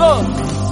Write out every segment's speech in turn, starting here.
bongo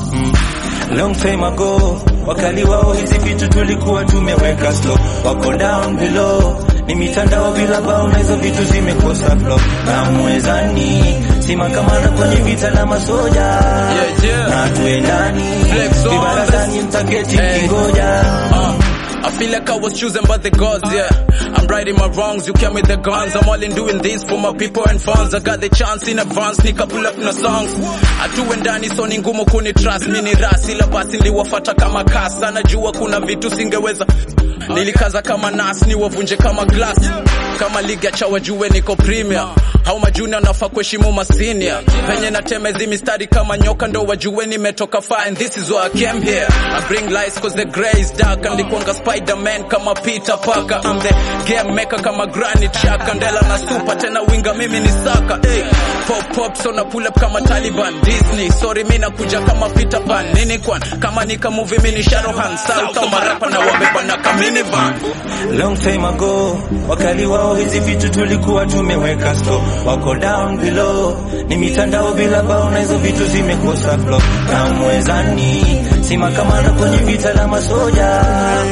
Long time ago wakali wao hizi vitu tulikuwa tumeweka stop, wako down below ni mitandao bila bao na hizo vitu zimekosa flow na mwezani simakamana kwenye vita na masoja Yeah, yeah. na tuendani Flex on vibarazani mtaketi Hey. mkingoja Uh, I feel like I was chosen by the gods, yeah. I'm righting my wrongs, you came with the guns. I'm all in doing this for my people and fans. I got the chance in advance, nika pull up na songs. Atuwe ndani so ni ngumu kuni trust, mi ni rasi ila basi niliwafata kama kasa. Najua kuna vitu singeweza nilikaza kama nas niwavunje kama glass kama liga cha wajue niko premier au majuni nafaa kuheshimu masinia penye natemezi mistari kama nyoka ndo wajue nimetoka far and this is why I came here I bring lights cause the grey is dark andikuanga Spider-Man kama Peter Parker I'm the game maker kama Granit Xhaka ndela na super tena winga mimi ni saka hey. pop pop so na pull up kama Taliban Disney sorry mimi nakuja kama Peter Pan nini kwan kama nika movie mimi ni Sharohan South au marapa na wabeba na kamini van Long time ago wakali wao hizi vitu tulikuwa tumeweka stop, wako down below ni mitandao bila bao na hizo vitu zimekosa flow na mwezani simakamana kwenye vita la masoja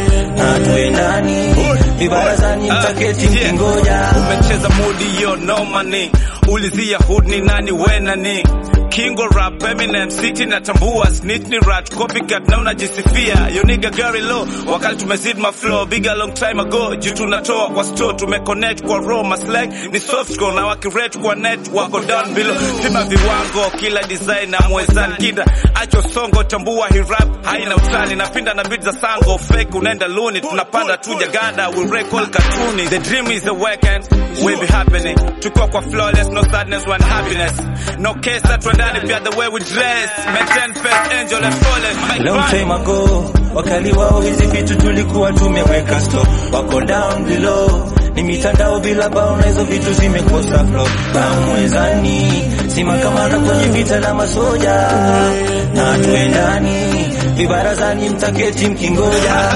na tuendani vibarazani mtaketi mkingoja umecheza mudi yo no money ulizia hood ni nani we nani King of rap Eminem city natambua snitch ni rat copycat na unajisifia yo nigga Gary low wakati tumezid my flow big a long time ago juu tunatoa kwa store tumeconnect kwa raw maslag ni soft core na wakirate kwa net wako down below pima viwango kila design na mwezani kida acho songo tambua hi rap haina utani napinda na beat za sango fake unaenda luni tunapanda tu jagada we recall cartoony the dream is the weekend will be happening tukiwa kwa flawless no sadness one happiness no case that tuendane pia the way we dress maintain faith angel and flawless my Long time ago wakali wao hizi vitu tulikuwa tumeweka stop, wako down below ni mitandao bila bao na hizo vitu zimekosa flow na mwezani simakamana kwenye vita na masoja na tuendani vibarazani mtaketi mkingoja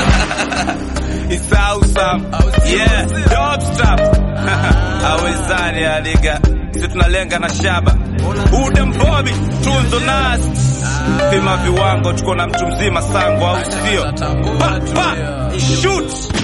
It's awesome. Yeah, dope stuff. Awezani ya liga. Sisi tunalenga na shaba. Udem Bobby, tunzo nas. Pima viwango tuko na mtu mzima sango au sio? Pa, pa, shoot.